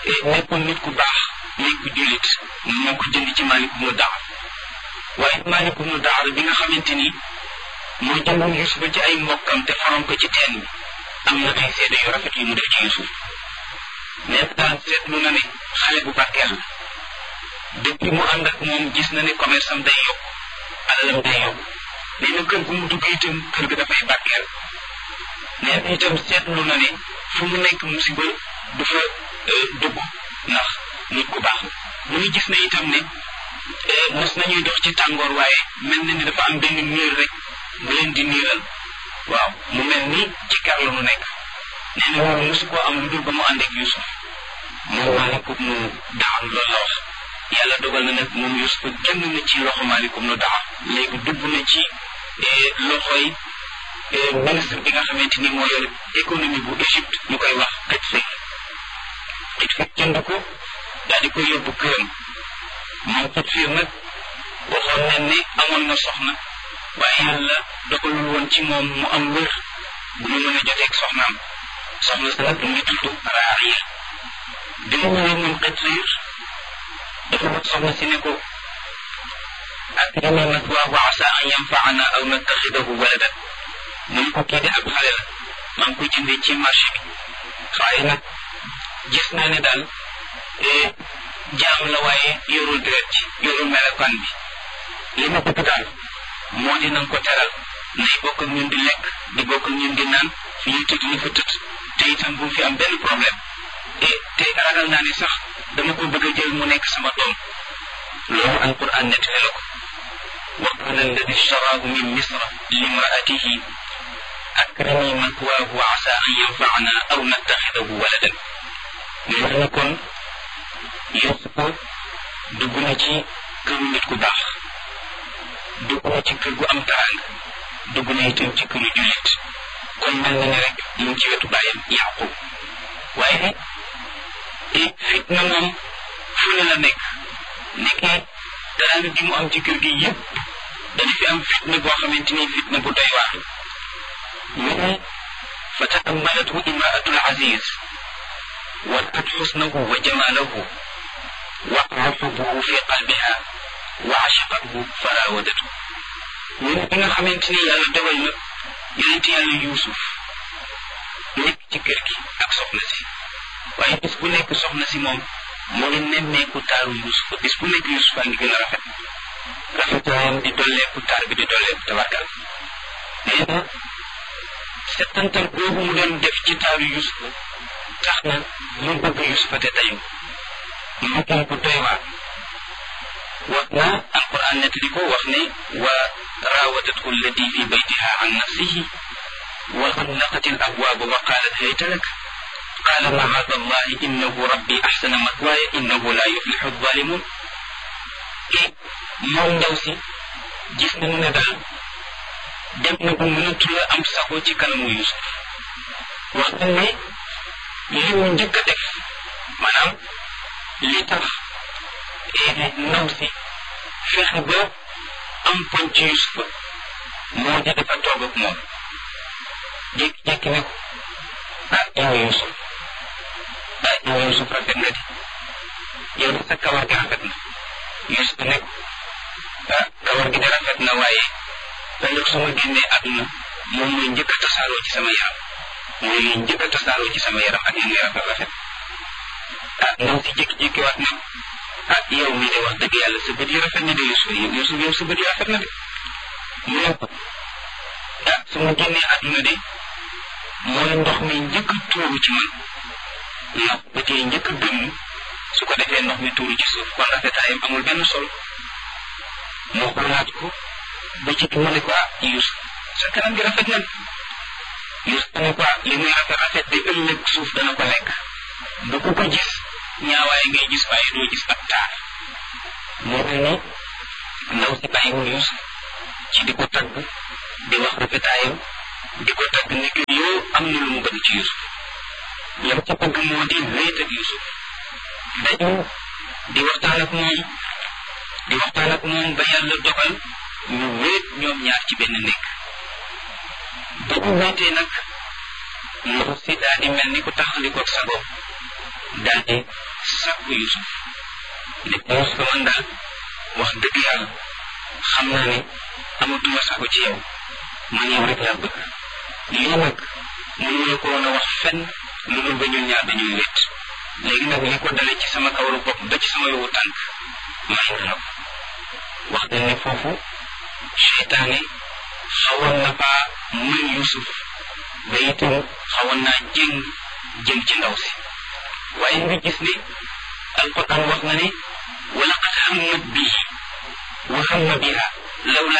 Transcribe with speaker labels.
Speaker 1: nekkoon nit ku baax nekk ku jullit moo ko jënd ci Maalik ibnu Daar waaye Maalik ibnu Daar bi nga xamante ni moo jëndoon Yuusufa ci ay mbokkam te faroon ko ci teen bi am na ay seede yu rafet yu mu def ci Yuusuf nekk daal seetlu na ne xale bu barkeel la depuis mu ànd ak moom gis na ne commerce am day yokk alalam day yokk nee na kër gu mu dugg itam kër ga dafay barkeel nee na itam seetlu na ne fu mu nekk musiba du fa dugg ndax nit ku baax mu ngi gis ne itam ne mos nañuy dox ci tàngoor waaye mel na ni dafa am benn niir rek bu leen di niiral waaw mu mel ni ci kar la mu nekk nee na loolu mosu koo am lu dul ba mu ànd ak Yuusuf moom Maalikum nu Daar loolu la wax yàlla dogal na nag moom Yuusuf génn na ci loxo Maalikum nu Daar léegi dugg na ci loxoy ministre bi nga xamante ni moo yor économie bu Égypte ñu koy wax xëj fekk xëj fekk jënd ko daal di koy yóbbu këram moom xëj fiir nag waxoon nañ ne amoon na soxna waaye yàlla dogalul woon ci moom mu am wër bu ñu mën a joteeg soxnaam soxna sa nag mu ngi tudd Raaya bi mu ñëwee moom xëj fiir dafa wax soxna si ne ko akrimi mathwaahu wa asa an yanfaana aw nattaxidahu waladan mu ne ko kii de ab xale la maa ngi ko jëndee ci marché bi waaye nag gis naa ne daal jaam la waaye yorul deret ci yorul melokaan bi li ma bëgg daal moo di nanga ko teral nay bokk ak ñun di lekk di bokk ak ñun di naan fi ñuy tëdd ni fa tëdd te itam bu fi am benn problème te te ragal naa ne sax dama ko bëgg a jël mu nekk sama doom loolu alquran nettali la ko wa qala alladi ishtaraahu min misra limraatihi akrimi mathwaahu wa asa an yanfaana aw nattaxidahu waladan mu ne kon Yuusufa dugg na ci këru nit ku baax dugg na ci kër gu am taraanga dugg na itam ci këru jullit kon mel na ne rek mu ngi ci wetu bàyyam Yaqub waaye fitna moom fu ne la nekk nekkee taraanga gi mu am ci kër gi yëpp dana fi am fitna boo xamante ni fitna bu doy waar mu ne fa taammalathu imraatul aziz ورأت حسنه وجماله وقع حبه في قلبها وعشقته فراودته من بنا خمنتني يالا دوال نا يونت يالا يوسف nekk ci kër gi ak soxna si waaye bis bu nekk soxna si moom moo ngi nemmeeku taaru Yuusuf bis bu nekk Yuusuf a ngi gën a rafet rafetaayam di dolleeku taar bi di dolleeku tabarkal nee na settantal boobu mu doon def ci taaru Yuusuf tax na mu bëgg Yuusufa te tayu mu kii bu doy waar wax na alquran nettali ko wax ne wa raawadathu allati fi baytiha an nafsihi wa xallaqat al abwaaba wa qaalat hayta lak qaala macaada allahi innahu rabbi axsana matwaaya innahu laa yuflixu alzalimun e moom ndaw si gis nañu ne daal dem na bu mënatula am sago ci kanamu Yuusuf wax na ne li mu njëkk a def maanaam li tax ndaw si fexe ba am poñ ci Yusufa moo di dafa toog ak moom jékki-jékki ne ko ah yow Yusuf ah yow Yusuf rafet nga di yow de sa kawar gi rafet na Yusuf ne ko ah kawar gi de rafet na waaye ëllëg su ma génnee àdduna moom mooy njëkk a tasaaroo ci sama yaram mooy njëkk a tasaaroo ci sama yaram ak li muy rafet rafet ah ndaw si jékki-jékki waat ne ah yow mii de wax dëgg yàlla sa bët yi rafet na de Yusuf Yusuf yow sa bët yi rafet na de mu ne ko ah su ma génnee àdduna de mooy ndox mi njëkk a tuuru ci man ndax bët yi njëkk a gëmm su ko defee ndox mi tuuru ci suuf kon rafetaayam amul benn solo moo xoolaat ko ba ci mu ne ko ah Yusuf sa kanam gi rafet na Yusuf ne ko li muy rafet rafet di ëllëg suuf dana ko lekk bu ko ko gis ñaawaay ngay gis waaye doo gis ab taar moo mel ni ndaw si bàyyiwul Yusuf ci di ko tagg di wax rafetaayam di ko tagg ni que yow am na lu mu bëgg ci Yusuf lam ca bëgg moo di wéet ak Yusuf dañu di waxtaan ak moom di waxtaan ak moom ba yàlla dogal ñu wéet ñoom ñaar ci benn nekk ba ñu wéetee nag ndaw si daal di mel ni ku taxali ko sagoom daal di sàkku Yusuf ne ko Yusuf man daal wax dëgg yàlla xam naa ne amatuma sàkku ci yow man yow rek laa bëgg lii nag mënuma ko woon a wax fenn lu dul ba ñun ñaar dañuy wét léegi nag li ko dale ci sama kawaru bopp ba ci sama yowu tànk may nga la ko wax dañ ne foofu seytaane xawoon na faa mën Yusuf ba itam xawoon naa jéng jëm ci ndaw si waaye nga gis ne alquran wax na ne wa laqad hammat bihi wa hamma biha lawla